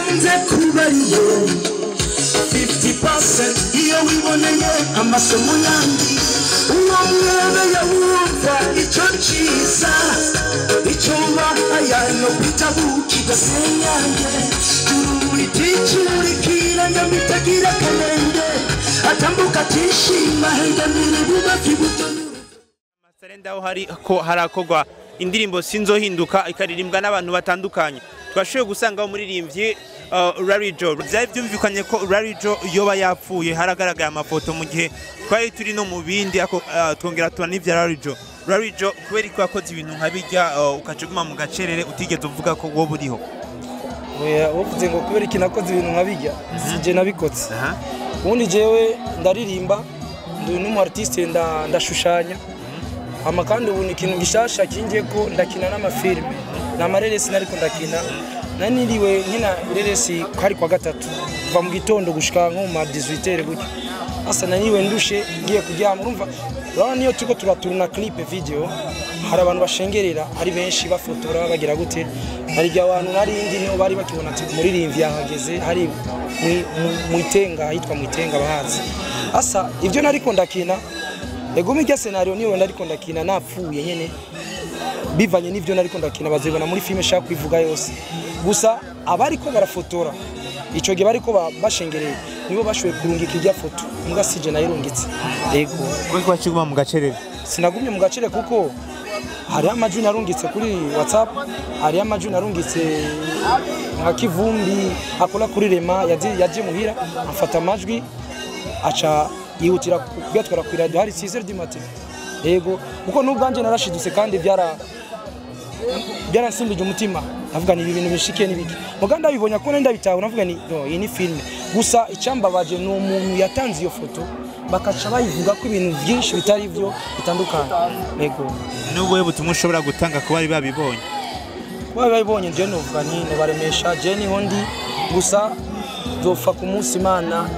ikunze kuba ariyo 50% iyo wiboneye amasomo yandi uwo mwebe yawumva icyo cyiza icyo wahaya no kwitabu kigasenyange uriticyurikira nyamitagira kanenge atambuka atishima hengamira bubafi butonura Sarenda aho hari ko harakorwa indirimbo sinzohinduka ikaririmbwa n'abantu batandukanye twashoboye gusanga umuririmbyi uh, Rarijo byari byumvikanye ko Rarijo yoba yapfuye haragaragaye amafoto mu gihe twari turi no mu bindi ako uh, twongera tubona n'ivya Rarijo Rarijo kubera ko yakoze ibintu nka bijya uh, ukacuguma mu gacerere utigeze uvuga ko wowe uriho Oya, uvuze ngo kubera iki nakoze ibintu nkabijya sije nabikotse aha ubundi jewe ndaririmba ndi n'umu artiste nda- ndashushanya hama kandi ubu ni ikintu gishasha kingiye ko ndakina n'amafilime ni amareresi nariko ndakina naniriwe nkina ireresi kari kwa gatatu kuva mu gitondo gushika nko mu ma 18 gutyo asa naniwe ndushe ngiye kuryama urumva urabona niyo turiko turaturuna clip video hari abantu bashengerera ari benshi bafotora bagira gute hari igihe abantu narindi niho bari bakibona ati umuririmbyi yahageze hari mwi- mu- mwitenga ahitwa mwitenga bahazi asa ibyo nariko ndakina ego mirya scenario niyo nariko ndakina napfuye nyene bivanye n'ivyo nariko ndakina bazibona muri filime shaka kwivuga yose gusa abariko barafotora ico gihe bariko ba- bashengereye nibo bashoboye kurungika irya foto mbwa sije nayirungitse ego kubera ko wacuguma mu gacerere sinagumye mu gacere kuko hariho amajwi narungitse kuri whatsapp hariho amajwi narungitse nka kivumbi akora kuri rema yaje yaje muhira afata amajwi aca yihutira kuyatwara ku radio hari 6 du matin yego kuko n'ubwanje narashidutse kandi byara byaransimbije umutima navuga ni ibi bintu bishikiye n'ibiki muga ndabibonye ko nenda bitaho navuga ni no iyi ni filme gusa icyambabaje ni umuntu yatanze iyo foto bakaca bayivuga ko ibintu byinshi bitari byo bitandukanye yego n'ubuhe butumwa ushobora gutanga ku bari babibonye kuba babibonye je novuga nti nobaremesha je niho ndi gusa nzopfa ku munsi imana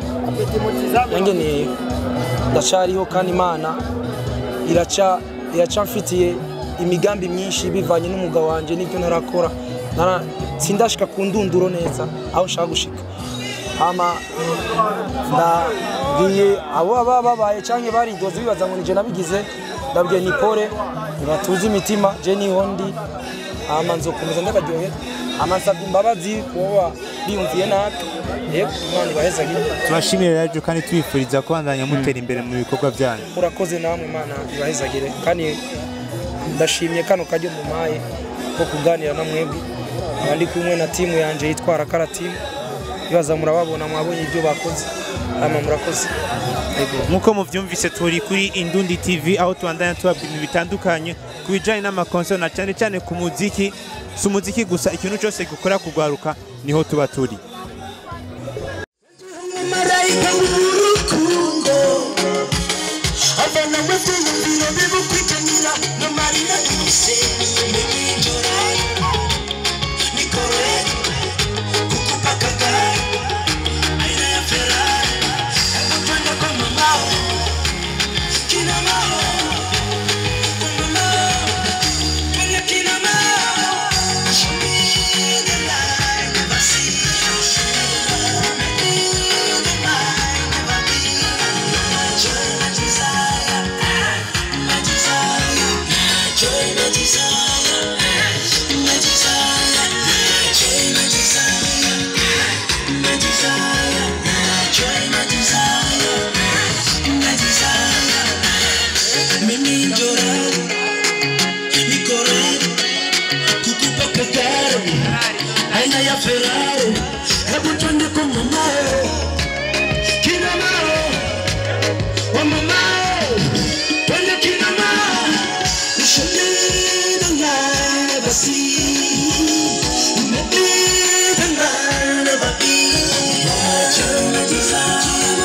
yangeneye ndacariho kandi imana iraca iraca mfitiye imigambi myinshi bivanye n'umugabo wanje n'ibyo narakora Nara- sindashika ku ndunduro neza aho nshaka gushika hama ndabwiye abo baba babaye canke baridoze bibaza ngo nije nabigize ndabwiye ni pole ntibatuze imitima je niho ndi hama nzokomeza ndabaryohera hama nsabye imbabazi kuba biyumviye nabi yego imana ibahezagire tubashimire Rarijo kandi tubifuriza kubandanya mutera imbere mu bikorwa byanyu urakoze namwe imana ibahezagire kandi ndashimye kano kajyo mumaye ko kuganira na mwebwe nkaba ndi kumwe na timu yanje yitwara kara timu ibaza murababona mwabonye ibyo bakoze hama murakoze yego nk'uko mubyumvise turi kuri Indundi TV aho tubandanya tubabwira ibintu bitandukanye ku bijyanye n'amakonseri na cyane cyane ku muziki si umuziki gusa ikintu cyose gikora kugwaruka niho tuba turi marayika w'urukundo abana babyiyumvira bibukwitanira no marira yose n'ibinjora nikore kukupa kagari aina ya ferari akapanda kwa mamao kina mao kwa mamao kwenye kina mao show me the light never see Mimi njorari, nikorari, kukupa kagari aina ya Ferrari, hebu twende kwa mamao, kina mao, wa mamao, twende kina mao, ushamida ngane basi, umepita ngane babi, chama desire,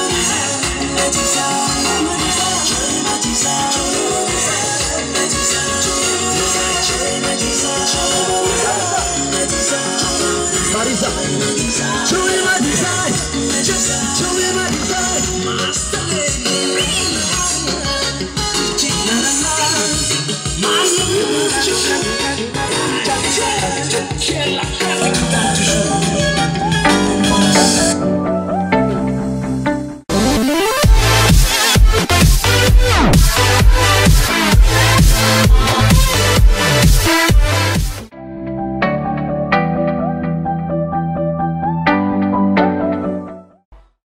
Marisa, show me my design, just show me my design. My